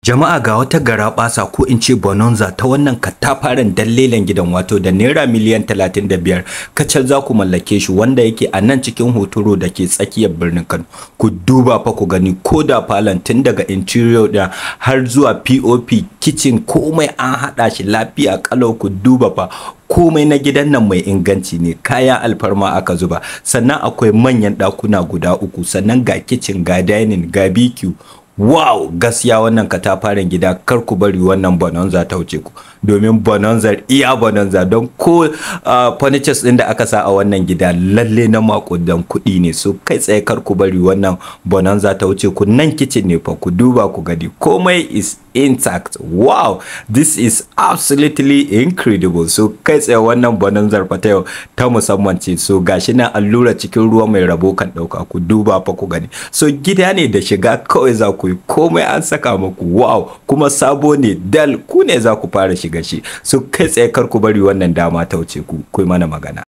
Jama'a ga wata garaɓasa ko in ce bonanza ta wannan katafaren dallelen gidan wato da naira miliyan 35 kacal za ku mallake shi wanda yake a nan cikin hotoro da ke tsakiyar birnin Kano. Ku duba fa ku gani ko da falon tun daga interior da har zuwa POP kitchen komai an haɗa shi lafiya kalau ku duba fa komai na gidan nan mai inganci ne kaya alfarma aka zuba sannan akwai manyan ɗakuna guda uku sannan ga kitchen ga dining ga BQ wow gaskiya wannan katafaren gida kar ku bari wannan bonanza ta wuce ku domin bonanza iya bonanza don ko uh, furnitures din da aka sa a wannan gida lalle na makudan kuɗi ne so kai tsaye kar ku bari wannan bonanza ta wuce ku nan kitchen ne fa ku duba ku gani komai is intact wow this is absolutely incredible so kai tsaye wannan bonanzar fa ta yau ta musamman ce so gashi na allura cikin ruwa mai rabo kan ɗauka ku duba fa ku gani so gida ne da shiga kawai za ku yi komai an saka muku wow kuma sabo ne dal ku ne za ku fara shiga shi so kai tsaye kar ku bari wannan dama ta wuce ku ku mana magana